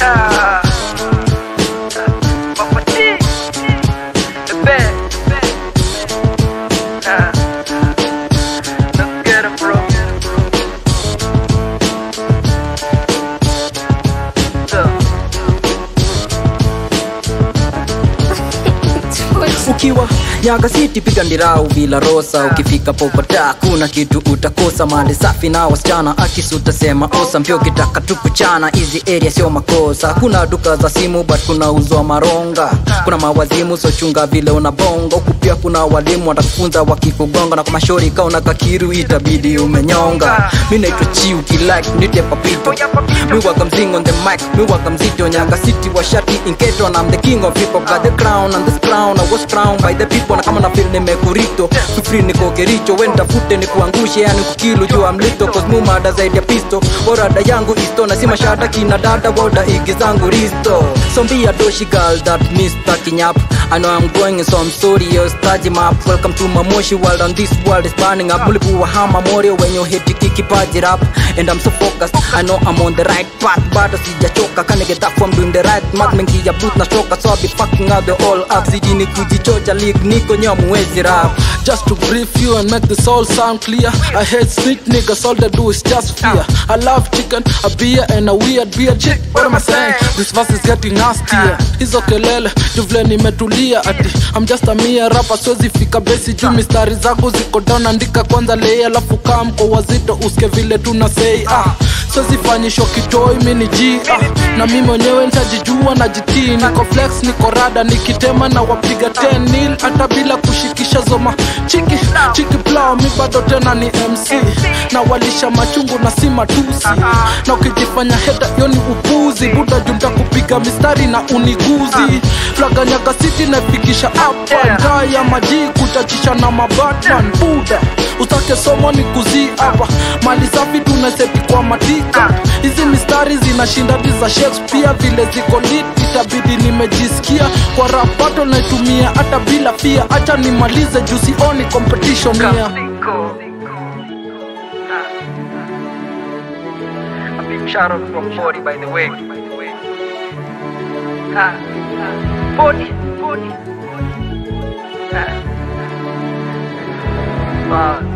Ah. Papa T. The best. Ah. Let's get it, bro. So. ukiwa nyaga city piga ndirau vila rosa ukifika popata kuna kitu utakosa mali safi na wasichana akisi utasema osa mpyo kitaka tu kuchana hizi area sio makosa kuna duka za simu but kuna uzwa maronga kuna mawazimu sochunga vile unabonga huku pia kuna walimu watakufunza wakikugonga na kwa mashori kauna kakiru itabidi umenyonga mi naitwa chi ukilike nite papito mi waka mzing on the mic mi waka mzito nyaga city wa shati inketo and I'm the king of hip hop got the crown and this crown I was crowned by the people na kama na feel nimekurito kufri niko kericho wenda fute ni kuangushe yani kukilu juu mlito cause mumada zaidi ya pisto borada yangu isto na si mashada kina dada woda igi zangu risto so be a doshi girl that Mr. Kinyap I know I'm going so I'm sorry yo staji map welcome to Mamoshi world and this world is burning up mulipu wa hama morio when you hit kiki paji rap and I'm so focused I know I'm on the right path bado sijachoka kane get up from doing the right math mengi ya boot na shoka so I be fucking out the all up sijini kujichocha league niko nyamuwezi rap Just to brief you and make this all sound clear I hate street niggas, all they do is just fear I love chicken, a beer and a weird beer chick What am I saying? This verse is getting nastier Hizo kelele, juu vile nimetulia ati I'm just a mere rapper, siwezi fika besi juu mistari zangu ziko down Andika kwanza lei alafu kaa mko wazito uske vile tuna say ah Siwezi fanyishwa kitoi mini G ah, na mimi mwenyewe ntajijua na jitii Niko flex, niko rada, nikitema na wapiga 10 nil hata bila kushikisha zoma chiki chiki plow mi bado tena ni mc na walisha machungu na si matusi na ukijifanya heta hiyo ni upuzi buda junta kupiga mistari na uniguzi flaga nyaga city nafikisha hapa ndaa ya maji kuchachisha na mabatman buda utake somo ni kuzi hapa mali safi tunaseti kwa matika hizi mistari zinashinda di za shakespeare vile ziko lit itabidi nimejisikia kwa rap battle naitumia hata bila fia acha nimalize juu sioni competition here Cinco. A big shout out from 40 by the way. Ah, 40, 40. Ah. Wow.